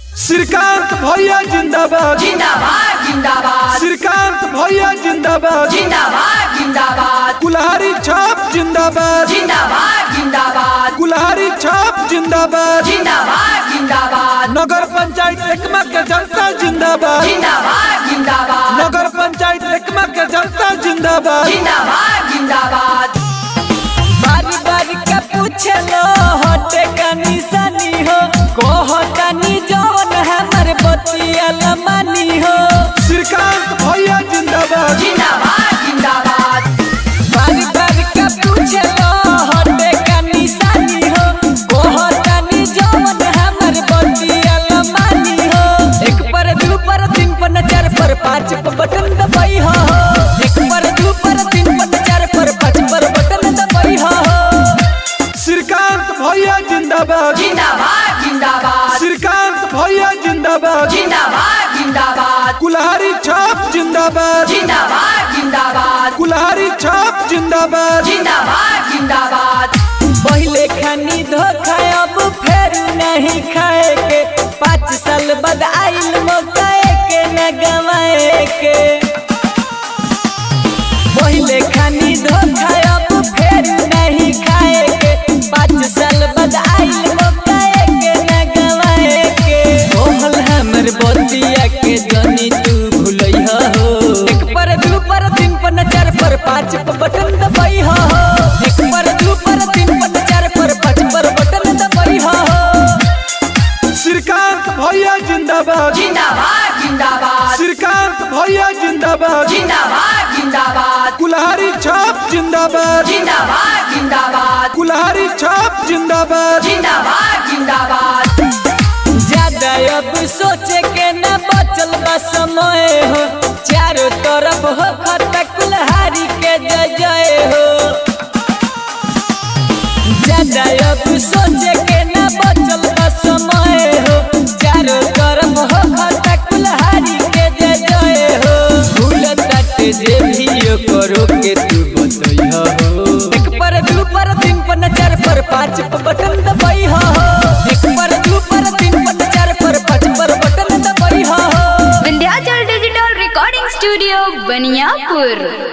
श्रीकांत भैया जिंदाबाद जिंदाबाद जिंदाबाद श्रीकांत भैया जिंदाबाद जिंदाबाद जिंदाबाद कुल्हारी छाप जिंदाबाद जिंदाबाद जिंदाबाद कुल्हारी छाप जिंदाबाद जिंदाबाद जिंदाबाद नगर पंचायत एकमा के जनता जिंदाबाद जिंदाबाद जिंदाबाद नगर पंचायत एकमा के जनता जिंदाबाद जिंदाबाद जिंदाबाद बारी बारी के पूछलो हटे का निशानी हो कहतानी जवन हमर बतिया लमानी हो श्रीकांत भैया जिंदाबाद जिंदाबाद जिंदाबाद बारी बारी के पूछलो हटे का निशानी हो कहतानी जवन हमर बतिया लमानी हो एक पर दू पर तीन पर चार पर पाँच पर बटन दबाई हो एक पर दू पर तीन पर चार पर पाँच पर बटन दबाई हो श्रीकांत भैया जिंदाबाद जिंदाबाद जिंदाबाद श्रीकांत भैया जिंदाबाद जिंदाबाद जिंदाबाद कुल्हारी छाप जिंदाबाद जिंदाबाद जिंदाबाद कुल्हारी छाप जिंदाबाद जिंदाबाद जिंदाबाद पहले खानी धोखा अब फेर नहीं खाए के पाँच साल बाद आइल मौका के न गवाए के पहले खानी धोखा अब फेर नहीं खाए के पाँच साल बाद आइल मौका के न गवाए के कहल हमर बतिया के जनी तू भूलई हो एक पर दू पर तीन पर चार पर पाँच पर बटन दबाई हो एक पर दू पर तीन पर चार पर पाँच पर बटन दबाई हो श्रीकांत भैया जिंदाबाद जिंदाबाद जिंदाबाद श्रीकांत भैया जिंदाबाद जिंदाबाद जिंदाबाद कुल्हारी छाप जिंदाबाद जिंदाबाद जिंदाबाद कुल्हारी छाप जिंदाबाद जिंदाबाद जिंदाबाद ज्यादा अब सोचे के न बचल बा समय हो चारों तरफ हो खत कुल्हारी के जय जय हो ज्यादा अब सोचे के न बचल बा समय हो चारों तरफ हो खत कुल्हारी के जय जय हो भूल तट जे भी करो के तू बतई हो एक पर दू पर तीन पर चार पर पाँच पर बटन दबाई हो एक पर दू पर तीन पर चार पर पाँच पर बटन दबाई हो Vindhyachal digital recording studio Baniyapur